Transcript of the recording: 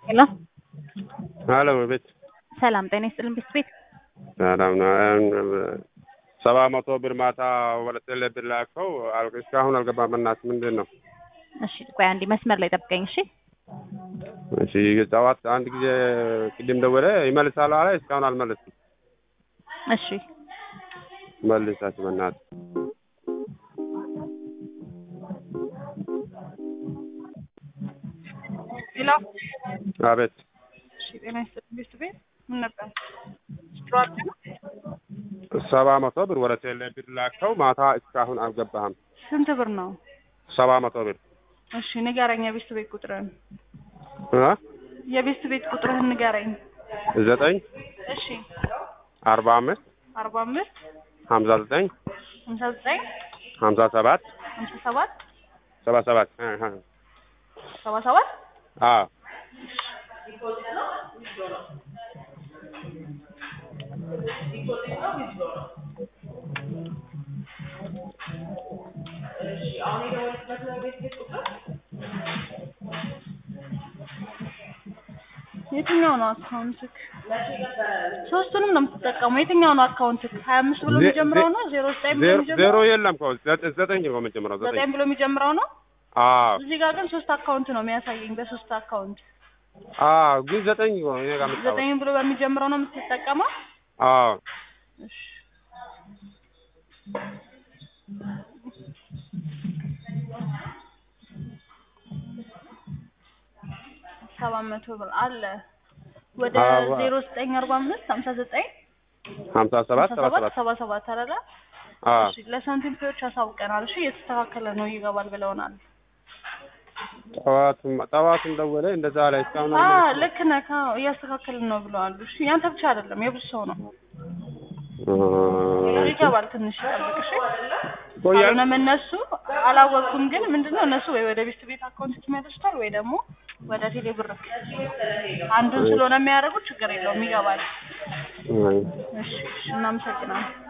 ሄሎ ሄሎ ቤት ሰላም ጤና ይስጥልን ቤት ቤት ሰላም ነው። ሰባ መቶ ብር ማታ ወለጤ ላይ ብር ላከው አል- እስካሁን አልገባም። እናት ምንድን ነው? እሺ ቆይ አንዴ መስመር ላይ ጠብቀኝ እሺ እሺ ጠዋት አንድ ጊዜ ቅድም ደወለ ይመልሳል አለ። እስካሁን አልመለስም። እሺ መልሳችሁ በእናት ሌላ አቤት እሺ፣ ጤና ይስጥልኝ ቤት ቤት ምን ነበር ስትሯል ነው? ሰባ መቶ ብር ወለጤ ላይ ብር ላከው ማታ እስካሁን አልገባህም። ስንት ብር ነው? ሰባ መቶ ብር እሺ ንገረኝ፣ የቤት ቤት ቁጥርህን እ የቤት ቤት ቁጥርህን ንገረኝ። ዘጠኝ እሺ አርባ አምስት አርባ አምስት ሀምሳ ዘጠኝ ሀምሳ ዘጠኝ ሀምሳ ሰባት ሀምሳ ሰባት ሰባ ሰባት እ እ ሰባ ሰባት አዎ የትኛው ነው አካውንትክ? ሶስቱንም ነው የምትጠቀመው። የትኛው ነው አካውንትክ? ሀያ አምስት ብሎ ዜ- የሚጀምረው ዜ- ነው? ዜሮ ዘጠኝ ብሎ ዜሮ የሚጀምረው ዜሮ የለም እኮ ዘጠኝ ዘጠኝ ነው የምንጀምረው ዘጠኝ ዘጠኝ ብሎ የሚጀምረው ነው። አዎ እዚህ ጋር ግን ሶስት አካውንት ነው የሚያሳየኝ። በሶስት አካውንት አዎ ግን ዘጠኝ ነው እኔ ጋር የምታወራው ዘጠኝ ብሎ በሚጀምረው ነው የምትጠቀመው። አዎ እሺ ሰባት መቶ ብር አለ ወደ አዎ። ዜሮ ዘጠኝ አርባ አምስት ሀምሳ ዘጠኝ ሀምሳ ሰባት ሀምሳ ሰባ ሰባት ሰባት ሰባ ሰባት አይደለ? አዎ እሺ ለሳንቲም ፔዎች አሳውቀናል። እሺ እየተስተካከለ ነው ይገባል ብለውናል። ጠዋቱም ጠዋቱም ደወለ እንደዛ ላይ እስካሁን አ አልመለስም። ልክ ነህ። አዎ እያስተካከልን ነው ብለዋል። እሺ ያንተ ብቻ አይደለም የብዙ ሰው ነው። እ ይገባል ትንሽ ጠብቅ። እሺ ቆያል ካልሆነም እነሱ አላወቅኩም፣ ግን ምንድነው እነሱ ወይ ወደ ቤት ቤት አካውንት ይመልሱታል ወይ ደግሞ ወደ ቴሌ ብር አንዱን ስለሆነ የሚያደርጉት ችግር የለውም ይገባል። አይ እሺ እሺ እናመሰግናለን።